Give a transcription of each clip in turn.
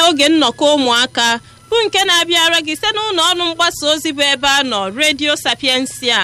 oge nnọkọ ụmụaka bụ nke na-abịara gị site n'ụlọ ọrụ mgbasa ozi bụ ebe a nọ redio sapiensia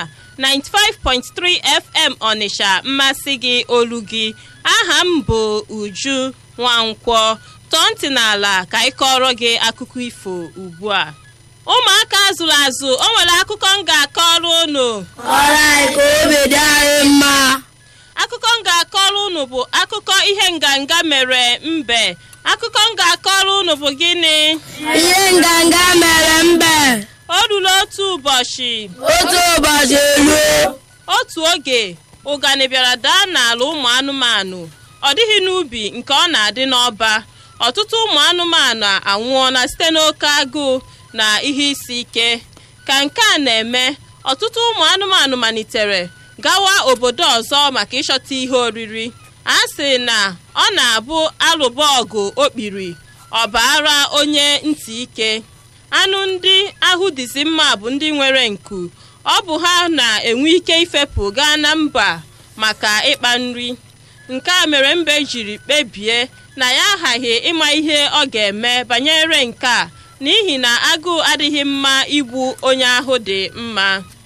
95.3 fm ọnịsha mmasị gị olu gị aha m bụ uju nwankwọ tọọ ntị n'ala ka ị kọrọ gị akụkọ ifo ugbu a ụmụaka azụrụ azụ o nwere akụkọ m ga-akọrọ unu Kọrọ anyị ka obi dị anyị mma. akụkọ m ga-akọrọ unu bụ akụkọ ihe nganga mere mbe akụkọ m ga-akọrọ unu bụ gịnị Ihe nganga mere mbe. o ruru otu ụbọchị Otu ụbọchị eluo. otu oge ụgani bịara daa n'ala ụmụ anụmanụ ọ dịghị n'ubi nke ọ na-adị n'ọba ọtụtụ ụmụ anụmanụ anwụọla site n'oke agụụ na ihe isi ike ka nke a na-eme ọtụtụ ụmụ anụmanụ malitere gawa obodo ọzọ maka ịchọta ihe oriri a sị na ọ na-abụ alụba ọgụ okpiri ọbara onye ntị ike anụ ndị ahụ dịzi mma bụ ndị nwere nku ọ bụ ha na-enwe ike ifepụ gaa na mba maka ịkpa nri nke a mere mbe jiri kpebie na ya aghaghị ịma ihe ọ ga-eme banyere nke a n'ihi na agụụ adịghị mma igbu onye ahụ dị mma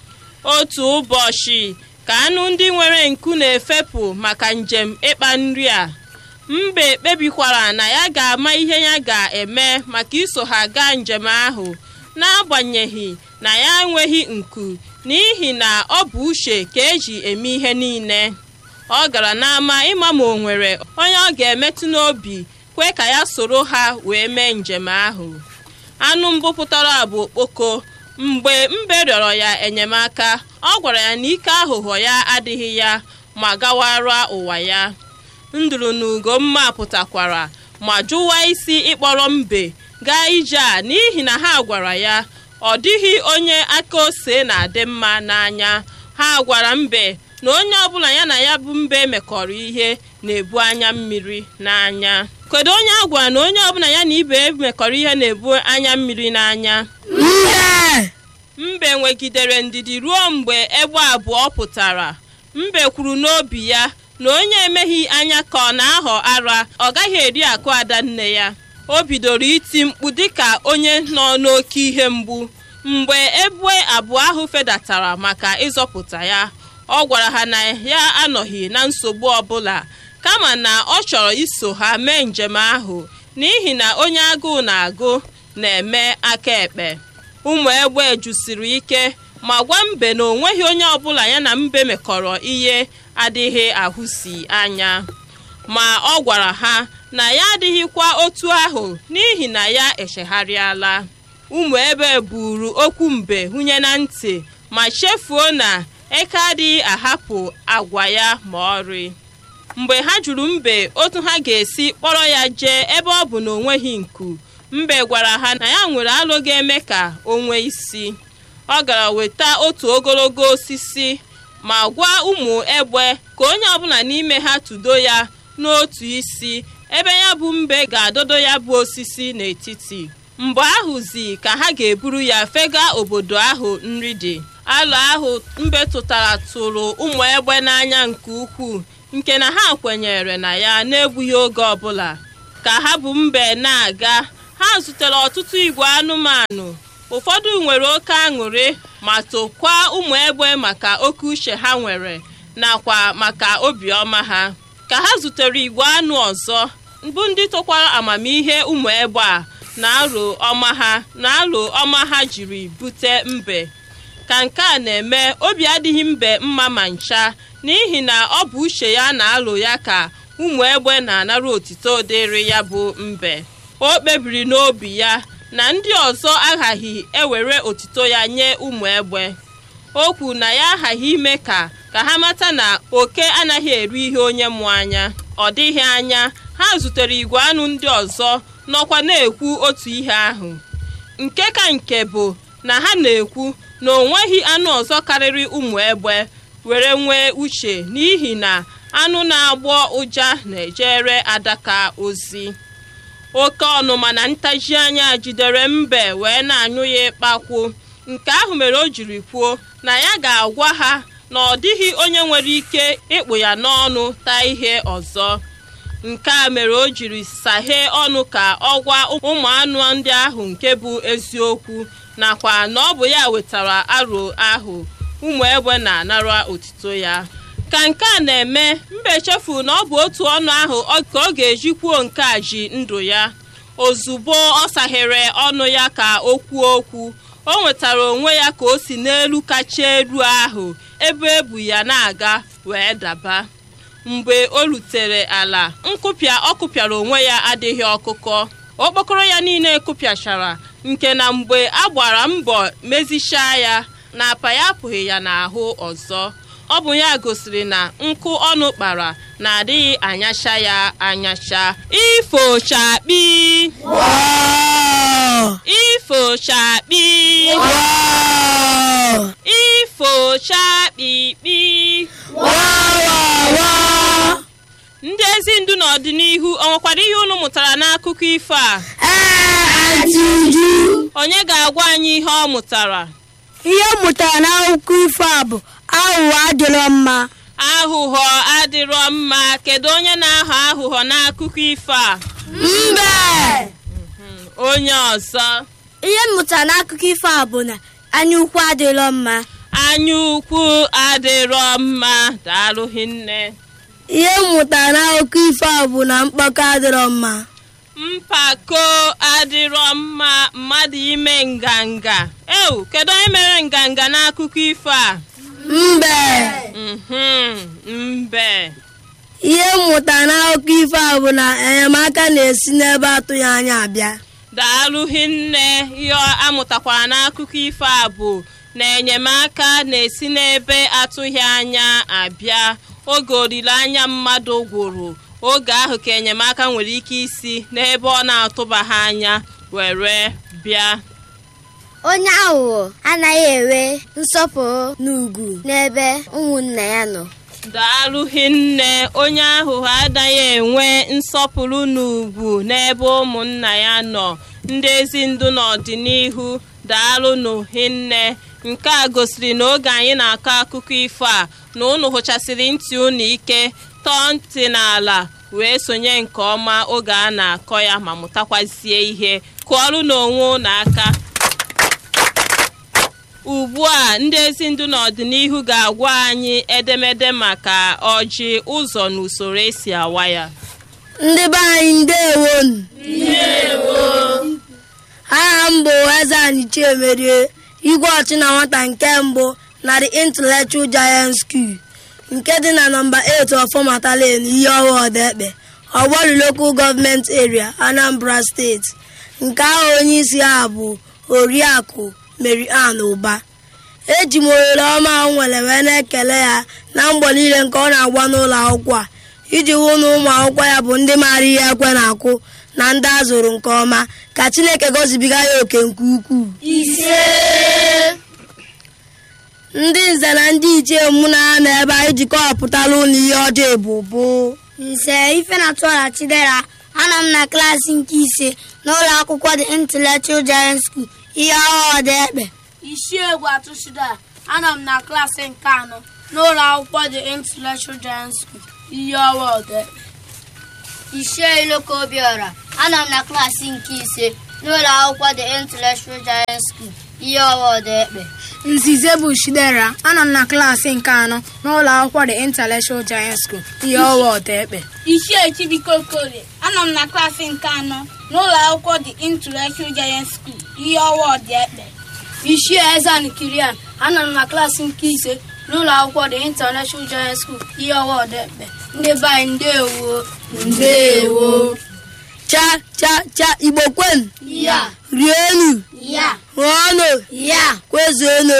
otu ụbọchị ka anụ ndị nwere nku na-efepụ maka njem ịkpa nri a mbe kpebikwara na ya ga-ama ihe ya ga-eme maka iso ha gaa njem ahụ n'agbanyeghị na ya enweghị nku n'ihi na ọ bụ uche ka eji eme ihe niile ọ gara n'ama ịma ma o nwere onye ọ ga-emetụ n'obi kwe ka ya soro ha wee mee njem ahụ anụ mbụ pụtara bụ okpoko mgbe mbe rịọrọ ya enyemaka ọ gwara ya na ike aghụghọ ya adịghị ya ma gawara ụwa ya nduru na ugomma pụtakwara ma jụwa isi ịkpọrọ mbe gaa ije a n'ihi na ha gwara ya ọ dịghị onye aka ose na-adị mma n'anya ha gwara mbe na onye ọbụla ya na ya bụ mbe mekọrọ ihe na-ebu anya mmiri n'anya kedu onye a gwara na onye ọbụla ya na ibe mekọrọ ihe na-ebu anya mmiri n'anya Mbe. mbe nwegidere ndidi ruo mgbe egbe abụọ pụtara mbe kwuru n'obi ya na onye emeghị anya ka ọ na-aghọ ara ọ gaghị eri akụ ada nne ya o bidoro iti mkpu dịka onye nọ n'oke ihe mgbu mgbe egbe abụọ ahụ fedatara maka ịzọpụta ya ọ gwara ha na ya anọghị na nsogbu ọbụla kama na ọ chọrọ iso ha mee njem ahụ n'ihi na onye agụụ na-agụ na-eme aka ekpe ụmụ egbe jụsiri ike ma gwa mbe na onweghị onye ọbụla ya na mbe mekọrọ ihe adịghị ahụsi anya ma ọ gwara ha na ya adịghịkwa otu ahụ n'ihi na ya echegharịala ụmụ ebe buru okwu mbe hunye na ntị ma chefuo na eke adịghị ahapụ agwa ya ma ọrị mgbe ha jụrụ mbe otu ha ga-esi kpọrọ ya jee ebe ọ bụ na o nweghị nku mbe gwara ha na ya nwere alụ ga-eme ka o nwee isi ọ gara weta otu ogologo osisi ma gwa ụmụ egbe ka onye ọbụla n'ime ha tụdo ya n'otu isi ebe ya bụ mbe ga-adọdo ya bụ osisi n'etiti mgbe ahụzi ka ha ga-eburu ya fega obodo ahụ nri dị alụ ahụ mbe tụtara tụrụ ụmụ egbe n'anya nke ukwuu nke na ha kwenyere na ya n'egbughị oge ọbụla ka ha bụ mbe na-aga ha zutere ọtụtụ igwe anụmanụ ụfọdụ nwere oke aṅụrị ma tokwa ụmụ egbe maka oke uche ha nwere nakwa maka obiọma ha ka ha zutere igwe anụ ọzọ bụ ndị tokwara amamihe ụmụ egbe a na aro ọma ha na aro ọma ha jiri bute mbe ka nke a na-eme obi adịghị mbe mma ma ncha n'ihi na ọ bụ uche ya na-alụ ya ka ụmụ egbe na-anara otito dịrị ya bụ mbe o kpebiri n'obi ya na ndị ọzọ aghaghị ewere otito ya nye ụmụ egbe o kwu na ya aghaghị ime ka ka ha mata na oke anaghị eri ihe onye mụ anya ọ dịghị anya ha zutere igwe anụ ndị ọzọ nọkwa na-ekwu otu ihe ahụ nke ka nke bụ na ha na-ekwu na o nweghị anụ ọzọ karịrị ụmụ egbe were nwee uche n'ihi na anụ na-agbọ ụja na-ejere adaka ozi oke ọnụma na ntaji anya jidere mbe wee na-anyụ ya ịkpakwu nke ahụ mere o jiri kwuo na ya ga-agwa ha na ọ dịghị onye nwere ike ịkpụ ya n'ọnụ taa ihe ọzọ nke a mere o jiri saghee ọnụ ka ọ gwa ụmụ anụ ndị ahụ nke bụ eziokwu nakwa na ọ bụ ya wetara aro ahụ ụmụ egbe na-anara otito ya ka nke a na-eme mba echefuru na ọ bụ otu ọnụ ahụ ka ọ ga-eji kwuo nke a ji ndụ ya ozugbo ọ saghere ọnụ ya ka o kwuo okwu o nwetara onwe ya ka o si n'elu kacha elu ahụ ebe ebu ya na-aga wee daba mgbe o rutere ala nkụpịa ọ kụpịara onwe ya adịghị ọkụkọ okpokoro ya niile kụpịachara nke na mgbe a gbara mbọ mezichaa ya na apa ya apụghị ya n'ahụ ọzọ ọ bụ ya gosiri na nkụ ọnụ kpara na-adịghị anyacha ya anyacha ifochakpi ifochakpi ifochakpikpi ndị ezi ndu n'ọdịnihu ọ nwekwara ihe unu mụtara n'akụkọ ifo a ee Aunty Uju onye ga-agwa anyị ihe ọ mụtara ihe m mụtara n'akụkọ ifo a bụ aghụghọ adịrọ mma aghụghọ adịrọ mma kedu onye na-aghọ aghụghọ n'akụkọ ifo a mbe onye ọzọ ihe m mụtara n'akụkọ ifo a bụ na anya ukwu adịrọ mma anya ukwu adịrọ mma daalụ hinne ihe m mụtara n'akụkọ ifo a bụ na mkpọkọ adịrọ mma mpako adịrọ mma mmadụ ime nganga ewu kedu onye mere nganga n'akụkọ ifo a mbe mhm mbe ihe m mụtara n'akụkọ ifo a bụ na enyemaka na-esi n'ebe atụghị anya abịa daalụ hinne ihe amụtakwara n'akụkọ ifo a bụ na enyemaka na-esi n'ebe atụghị anya abịa oge olileanya mmadụ gwụrụ oge ahụ ka enyemaka nwere ike isi n'ebe ọ na-atụbaghị anya were bịa onye aghụghọ anaghị enwe nsọpụrụ na ugwu n'ebe ụmụnna ya nọ daalụ hinne onye aghụghọ anaghị enwe nsọpụrụ na ugwu n'ebe ụmụnna ya nọ ndị ezi ndụ n'ọdịnihu daalụ n'hinne nke a gosiri na oge anyị na-akọ akụkọ ifo a na unu hụchasịrị ntị unu ike tọọ ntị n'ala wee sonye nke ọma oge a na-akọ ya ma mụtakwazie ihe kụọrụ n'onwe unu aka ugbu a ndị ezi ndụ n'ọdịnihu ga-agwa anyị edemede maka ọjị ụzọ na usoro esi awa ya ndị be anyị ndewonu aha m bụ eze anyị chiemerie igwe ọchị na nwata nke mbụ na the intellectual giant school nke dị na nọmba 8 ọfọmata lane ihe ọwa ọdaekpe ọgbọrị local government area anambra steeti nke ahụ onye isi ha bụ oriakụ mary ann ụba eji m ohere ọma ahụ nwere wee na-ekele ya na mgbọ niile nke ọ na-agwa n'ụlọ akwụkwọ a iji hụ na ụmụ akwụkwọ ya bụ ndị maara ihe ekwe na-akụ na ndị a zụrụ nke ọma ka chineke gọzibiga ya oke nke ukwuu ndị nze na ndị ichie mụ na ha nọ ebe anyị jikọpụtala ụlọ ihe ọjọọ ebụbụ nze ife na tụọla chidera anọ m na klaasị nke ise n'ụlọ akwụkwọ the intellectual giant school ihe ọhụrụ dị ekpe isi egwu atụchida anọ m na klaasị nke anọ n'ụlọ akwụkwọ the intellectual giant school ihe ọwa ọdekpe ichie iloko obiọra anọ m na klaasị nke ise n'ụlọ akwụkwọ the intellectual giant school ihe ọhụrụ dị ekpe nzize bụ shidera anọ m na klaasị nke anọ n'ụlọ akwụkwọ the intellectual giant school ihe ọwa ọdaekpe ichie chibike okorie anọ m na klaasị nke anọ n'ụlọ akwụkwọ the intellectual giant school ihe ọwa ọdekpe ichie ezan kirian anọ m na klaasị nke ise n'ụlọ akwụkwọ the intellectual giant school ihe ọwa ọdaekpe ndị be anyị ndewo ndewo cha cha cha igbo kwenu ya rienu ya ṅụọnụ ya kwezuonu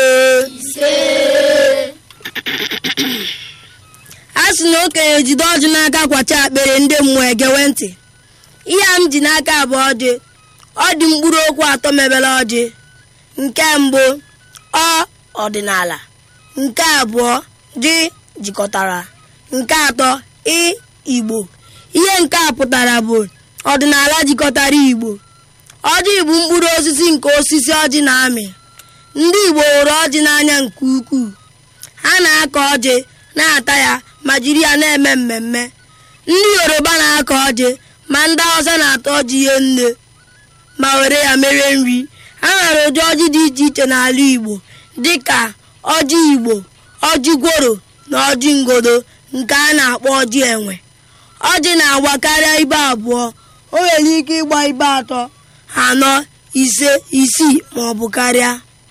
a sị na okenye jide ọjị n'aka kwacha akpịrị ndị mmụọ egewe ntị ihe a m ji n'aka bụ ọjị ọ dị mkpụrụ okwu atọ mebere ọjị nke mbụ ọ ọdịnala nke abụọ dị jikọtara nke atọ ị igbo ihe nke a pụtara bụ ọdịnala jikọtara igbo ọjị bụ mkpụrụ osisi nke osisi ọjị na-amị ndị igbo hụrụ ọjị n'anya nke ukwuu ha na-akọ ọjị na-ata ya ma jiri ya na-eme mmemme ndị yoruba na-akọ ọjị ma ndị hausa na-ata ọjị ihe nne ma were ya mere nri a nwere ụdị ọjị dị iche iche n'ala igbo dịka ọjị igbo ọjị gworo na ọjị ngodo nke a na-akpọ ọjị enwe ọjị na-agba karịa ibe abụọ o nwere ike ịgba ibe atọ anọ ise isii ma ọ bụ karịa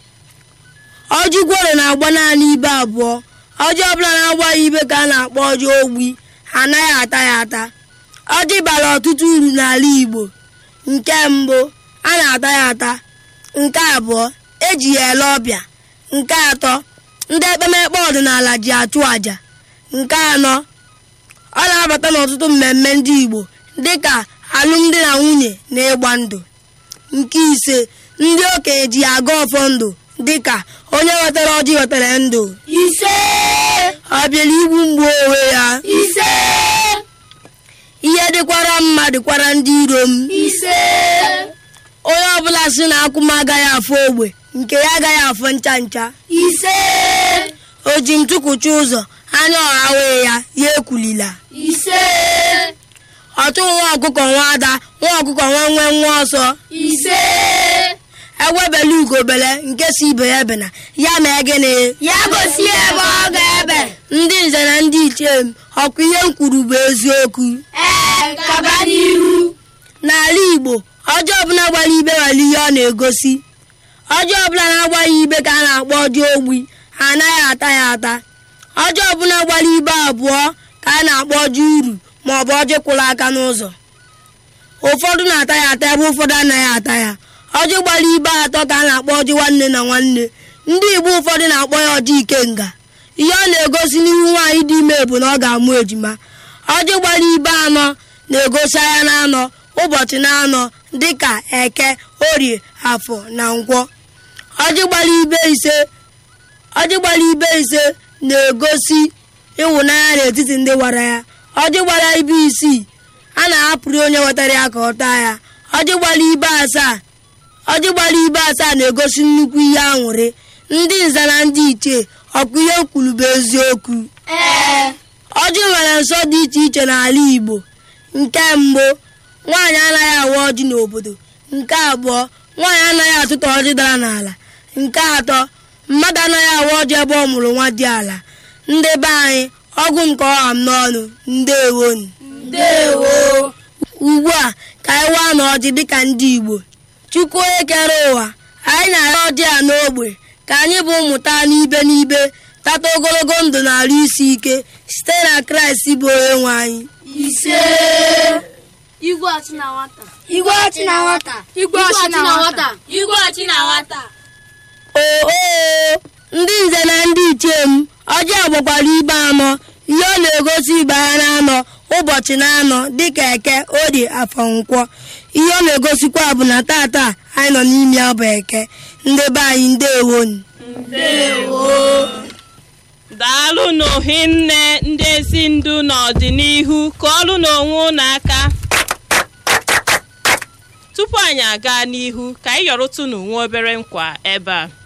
ọjị gworo na-agba naanị ibe abụọ ọjị ọbụla na-agbaghị ibe ka a na-akpọ ọjị ogbi anaghị ata ya ata ọjị bara ọtụtụ uru n'ala igbo nke mbụ a na-ata ya ata nke abụọ eji ya ele ọbịa nke atọ ndị ekpemekpe ọdịnala ji achụ àjà nke anọ ọ na-abata n'ọtụtụ mmemme ndị igbo dịka alụmdi na nwunye na ịgba ndụ nke ise ndị okenye ji ya aga ọfọ ndụ dịka onye wetara ọjị wetara ndụ ise ọ bịara igbu mgbu onwe ya ise ihe dịkwara mma dịkwara ndị iro m ise onye ọbụla si na akwụ m agaghị afọ ogbe nke ya agaghị afọ ncha ncha ise o ji ntụkwụcha ụzọ anya ọha wee ya ya ekwulila ise ọtụ nwa ọkụkọ nwa ada nwa ọkụkọ nwa nwe nwa ọsọ ise ewebela ugobele nke si ibe ya bena ya mee gịnị ya gosi ebe ọ ga-ebe ndị nze na ndị ichie m ọkwa ihe m kwuru bụ eziokwu ee kaba n'ihu n'ala igbo ọjọọ ọbụla gbara ibe nwere ihe ọ na-egosi ọjọọ ọbụla na-agbaghị ibe ka a na-akpọ ọjọọ ogbi ha anaghị ata ya ata ọjọọ ọbụla gbara ibe abụọ ka a na-akpọ ọjọọ uru ma ọ bụ ọjọọ kwụrụ aka n'ụzọ ụfọdụ na-ata ya ata ebe ụfọdụ anaghị ata ya ọjọọ gbara ibe atọ ka a na-akpọ ọjọọ nwanne na nwanne ndị igbo ụfọdụ na-akpọ ya ọjọọ ikenga ihe ọ na-egosi n'ihu nwaanyị dị ime bụ na ọ ga-amụ ejima ọjọọ gbara ibe anọ na-egosi anya na anọ ụbọchị na anọ dịka eke orie afọ na nkwọ ọjị gbara ibe ise ọjị gbara ibe ise na-egosi ịhụnanya n'etiti ndị gwara ya ọjị gbara ibe isii a na-ahapụrụ onye wetara ya ka ọ taa ya ọjị gbara ibe asaa ọjị gbara ibe asaa na-egosi nnukwu ihe aṅụrị ndị nze na ndị ichie ọkụ ihe kwuru bụ eziokwu ee ọjị nwere nsọ dị iche iche n'ala igbo nke mbụ nwaanyị anaghị awa ọjị n'obodo nke abụọ nwaanyị anaghị atụtụ ọjị dara n'ala nke atọ mmadụ anaghị awa ọjị ebe ọ mụrụ nwa dị ala ndị be anyị ọgwụ nke ọha m n'ọnụ ndewonu ndewo ugbu a ka anyị waa n'ọjị dịka ndị igbo chukwu onye kere ụwa anyị na-arịọ ọjị a n'ogbe ka anyị bụ mmụta n'ibe n'ibe tata ogologo ndụ na arụ isi ike site na kraịst bụ onye nwe anyị ise igwe ọchị na nwata igwe ọchị na nwata igwe ọchị na nwata igwe ọchị na nwata oo ndị nze na ndị ichie m ọjị agbakwara ibe anọ ihe ọ na-egosi ibe ha na-anọ ụbọchị na-anọ dịka eke orie afọ nkwọ ihe ọ na-egosikwa bụ na tata anyị nọ n'ime ya bụ eke ndị be anyị ndewonu daalụ n'ohinne ndị ezi ndu n'ọdịnihu ka ọrụ n'onwe unu aka tupu anyị aga n'ihu ka anyị yọrụtụ n'onwe obere nkwa ebe a